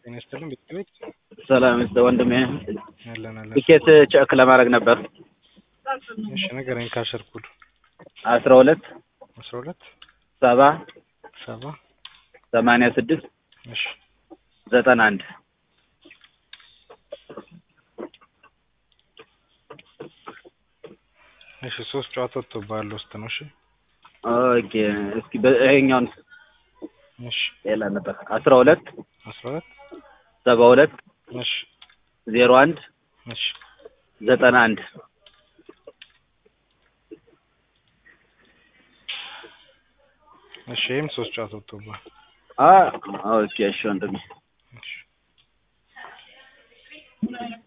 ጤና ይስጥልኝ ቤት ሰላም ይስጥ ወንድሜ። ያለን አለን። ቲኬት ቼክ ለማድረግ ነበር። እሺ ንገረኝ። ካሸርኩድ አስራ ሁለት አስራ ሁለት ሰባ ሰባ ሰማንያ ስድስት እሺ ዘጠና አንድ እሺ ሶስት ጨዋታ ወጥቶብሃል ውስጥ ነው። እሺ ኦኬ። እስኪ በ- ይሄኛውን እሺ ሌላ ነበር አስራ ሁለት አስራ ሁለት ሰባ ሁለት እሺ ዜሮ አንድ እሺ ዘጠና አንድ እሺ ይህም ሶስት ጨዋታ ወጥቶብሃል። አ ኦኬ። እሺ ወንድሜ እሺ